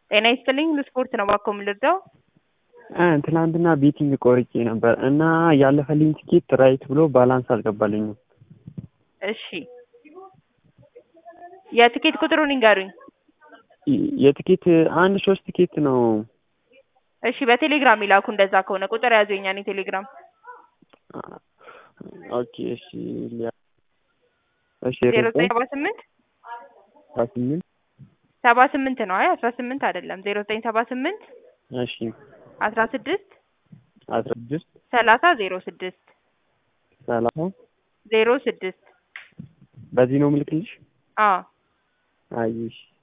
ጤና ይስጥልኝ ለስፖርት ነው እባክዎ የምልርዳው? ትናንትና ቤቲንግ ቆርጬ ነበር እና ያለፈልኝ ትኬት ራይት ብሎ ባላንስ አልገባልኝም። እሺ የትኬት ቁጥሩን ይንገሩኝ። የትኬት አንድ ሶስት ትኬት ነው። እሺ በቴሌግራም ይላኩ እንደዛ ከሆነ ቁጥር ያዙ የኛን የቴሌግራም ኦኬ እሺ ሊያ እሺ ዜሮ ዘጠኝ ሰባ ስምንት ሰባ ስምንት ሰባ ስምንት ነው። አይ አስራ ስምንት አይደለም። ዜሮ ዘጠኝ ሰባ ስምንት እሺ አስራ ስድስት አስራ ስድስት ሰላሳ ዜሮ ስድስት ሰላሳ ዜሮ ስድስት በዚህ ነው ምልክልሽ? አዎ አየሽ